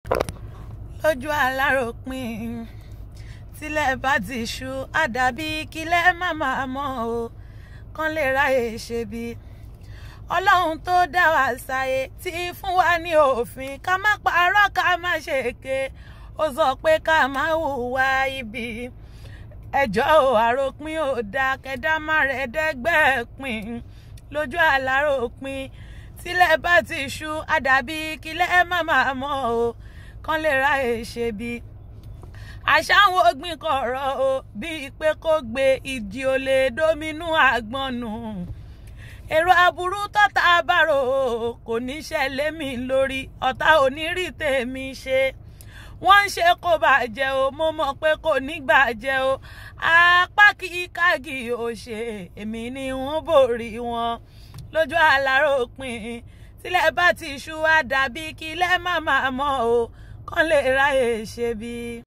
lójú aláròpin tílẹ̀ bá ti ṣú àdàbí kílẹ̀ má máa mọ́ o kán lè ráyè ṣe bí ọlọ́run tó dá wa sáyé tí fún wa ní òfin ká má parọ́ ká má ṣèké ó sọ pé ká má hùwà ibi ẹjọ́ ò àròpin ò dáa kẹdá má rẹ̀ dẹ́gbẹ́ pin lójú aláròpin tílẹ̀ bá ti ṣú àdàbí kílẹ̀ má máa mọ́ o kán lè ráyè ṣe bí àṣà àwọn ògbìn kọ̀ọ̀rọ̀ o bíi pé kó gbé ìdí ò lè dóminú àgbọn nù èrò aburú tọ́ta bárò o kò ní ṣẹlẹ̀ mi lórí ọ̀tá onírì tèmi ṣe wọ́n ń ṣe kó bàjẹ́ o mo mọ̀ pé kò ní gbàjẹ́ o apá kí kági ò ṣe èmi ni wọ́n borí wọn lójú aláròpin tílẹ̀ bá ti ṣú wá dàbí kílẹ̀ má máa mọ́ o kán lè ráyè ṣe bí.